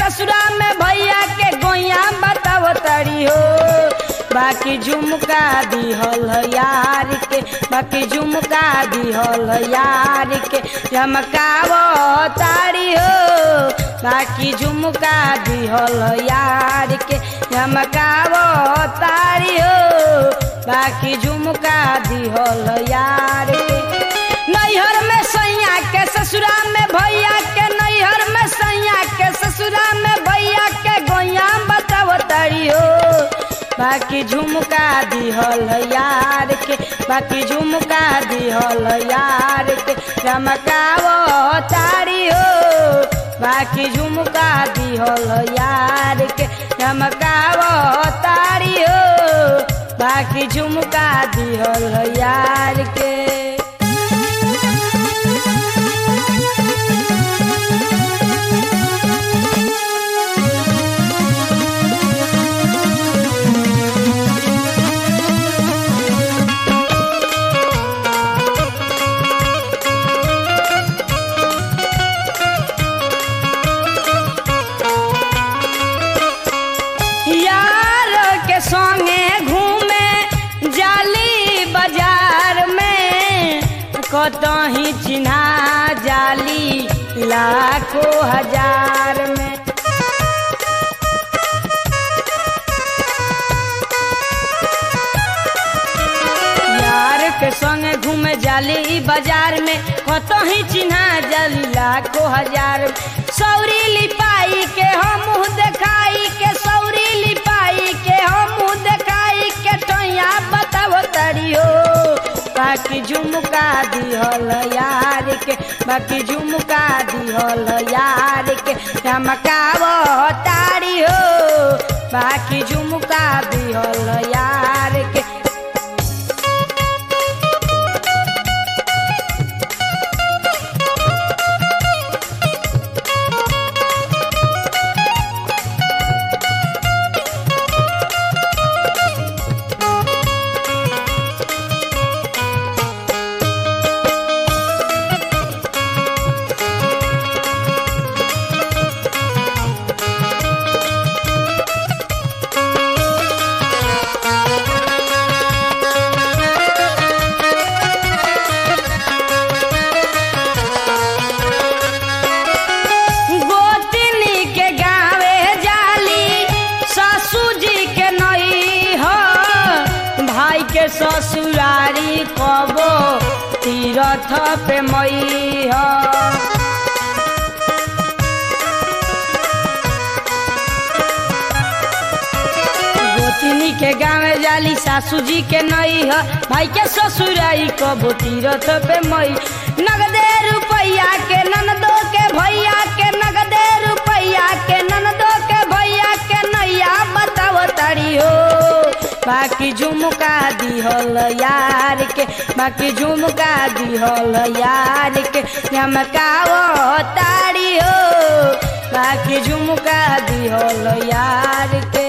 ससुरा में भैया के गोइया बताव तड़ी हो बाकी झुमका दिहल यार के बाकी झुमका दिहल यार के चमकाव तारी हो बाकी झुमका दिहल यार के चमकाव तारी हो बाकी झुमका दिहल यार के नैहर में सैया के ससुरा में भैया के नैहर में सैया के ससुरा में भैया के गोइया बताव तारी हो बाकी झुमका दिहल यार के बाकी झुमका दिहल यार के चमकाव तारी हो बाकी झुमका दिहल यार के चमकाव तारी हो बाकी झुमका दिहल यार के यार के संगे घूमे जाली बाजार में कतही चिन्हा जाली लाखों हजार में यार के संगे घूमे जाली ई बाजार में कतही चिन्हा जाली लाखों हजार में। सौरी लिपाई के हम मुँह देखाई के सौरी लिपाई के हम मुँह देखाई के टैया बताव तरी हो बाकी झुमका दिहल यार के बाकी झुमका दिहल यार के चमकाव तारी हो बाकी झुमका दिहल यार के गोतनी के गावे जाली सासू जी के नई हो भाई के ससुरारी कबो तीरथ पे मई हो गोतनी के गावे जाली सासू जी के नई ह भाई के ससुराई कबो तीरथ पे मई नगदे रुपैया के ननदो के भैया के नगदे रुपैया के ननदो के भैया के नैया बताव तारी हो बाकी झुमका दिहल यार के बाकी झुमका दिहल यार के चमकाव तारी हो बाकी झुमका दिहल यार के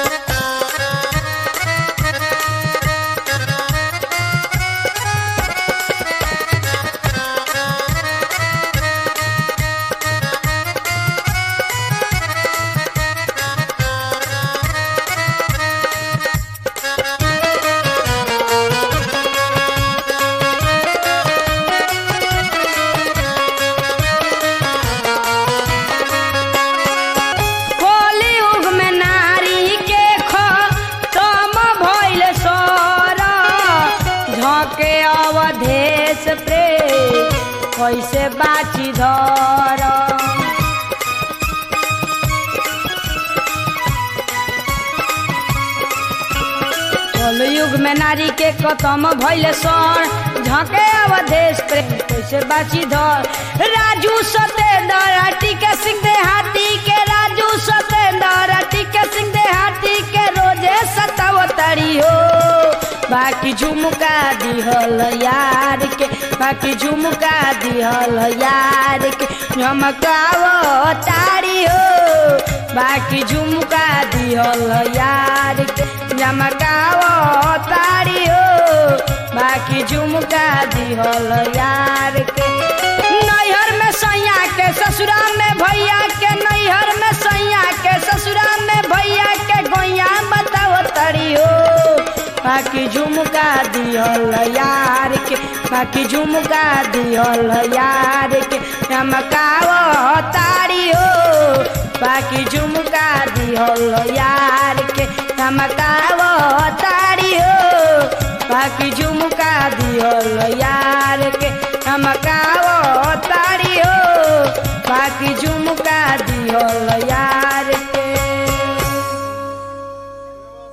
कलियुग में नारी के खतम भइल सर झके अवधेश पे कैसे बाची धर कलयुग में नारी के खतम भइल सर झके अवधेश पे कैसे बाची धर राजू सतेंद्र टीके सिंह देहाती के राजू सतेंद्र टीके सिंह देहाती के रोजे सतावतरी हो बाकी झुमका दिहल यार के बाकी झुमका दिहल यार के झमकाव तारी हो बाकी झुमका दिहल यार के झमकाव तारी हो बाकी झुमका दिहल यार के नैहर में सैया के ससुरा में भैया के नैहर में सैया ताड़ी हो बाकी झुमका दिहल यार के बाकी झुमका दिहल यार के चमकाव ताड़ी हो बाकी झुमका दिहल यार के चमकाव ताड़ी हो बाकी झुमका दिहल यार के चमकाव ताड़ी हो बाकी झुमका दिहल यार